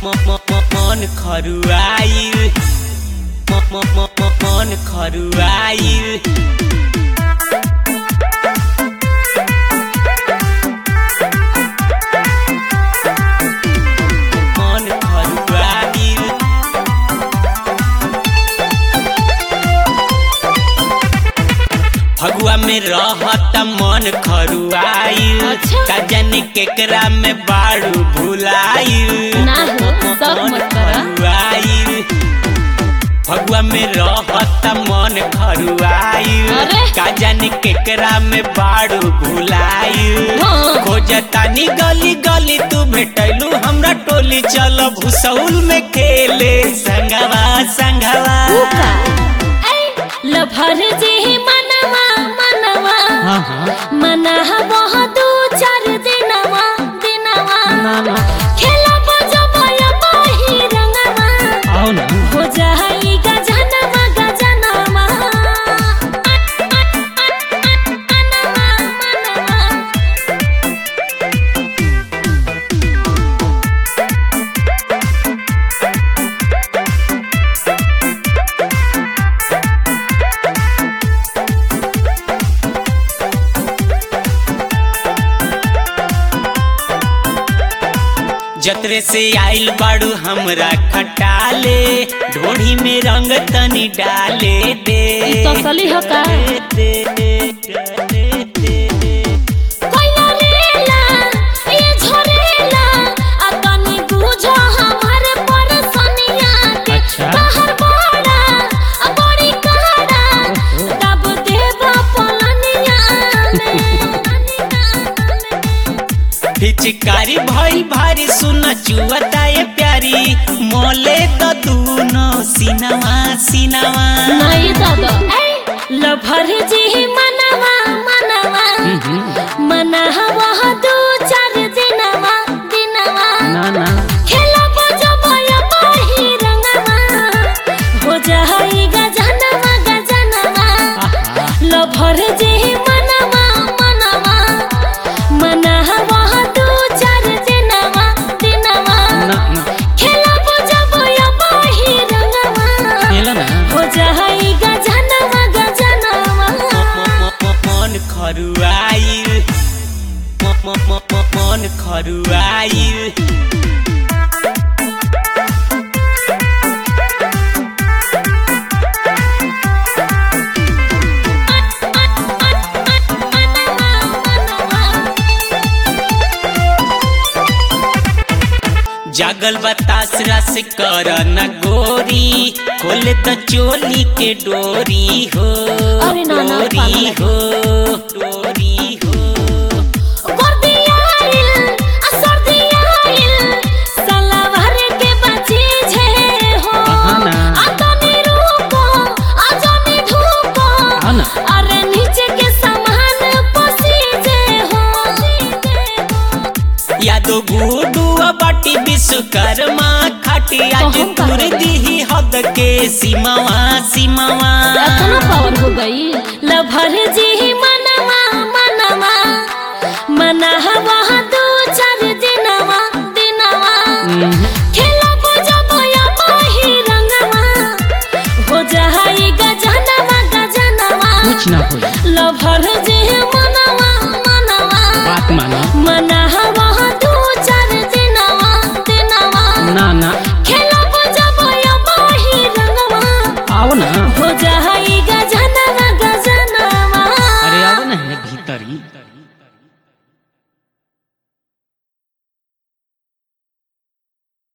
मन खरुआइल मन खरुआइल मन खरुआइल फगुआ में रहत मन खरुआइल अच्छा। का जाने केकरा में बाड़ू भुलाइल ना हो, सब मन मत करा। खरुआइल फगुआ में रहत मन खरुआइल अरे। का जाने केकरा में बाड़ू भुलाइल हाँ। खोजतानी गली गली तू भेटैलू हमरा टोली चल भूसौल में खेले संगवा संगवा उका ऐ लभर जी मनवा मनवा हाँ हाँ मना बहुत दू चार दिनवा दिनवा ना ना खेला बजबया बाही रंगवा आओ ना हो जाई गजनवा गजनवा मनवा मनवा जतरे से आइल बाड़ू हमरा खटाले ढोढ़ी में रंग तनी डाले दे ई तो असली ह का? दे, दे, डाले दे। कोइला लेला ये झरेला आ तनी बुझो हमर परसनिया के अच्छा। बाहर बड़ा आ बड़ी काड़ा तब देबा पलनिया में पिचकारी भइल भारी सुन चुअता ये प्यारी मोले तो दूनो सिनवा सिनवा नहीं दादा ऐ लभर जी मनवा मनवा मनहवा दू चार दिनवा दिनवा ना ना खेला बजबया बाही रंगवा हो जाई गजनवा गजनवा लभर जे मनवा मनवा मनहवा दू चार दिनवा दिनवा ना ना खेला बजबया बाही रंगवा खेलो ना हो जाई गजनवा गजनवा मन खरुआइल मन खरुआइल जागल बतास रस कर न गोरी खोले तो चोली के डोरी हो अरे ना, ना, डोरी पागल। हो डोरी हो गर्दियाइल आ सर्दियाइल सलावर के बची छे हो हाँ ना। आ तनी रुको आ जनी धुको हाँ ना। अरे नीचे के सामान पसीजे हो यादो गुडू बाटी विश्वकर्मा खाटी आज कहूं का तुर होगा? दी हद के सीमावा सीमावा इतना पावर हो गई लभर जी मनवा मनवा मनहवा दू चार दिनवा दिनवा खेला बजबया बाही रंगवा हो जाई गजनवा गजनवा कुछ ना हो लभर जे मनवा मनवा बात मानो मनहवा दू चार दिनवा दिनवा ना ना खेला बजबया बाही रंगवा आओ ना हो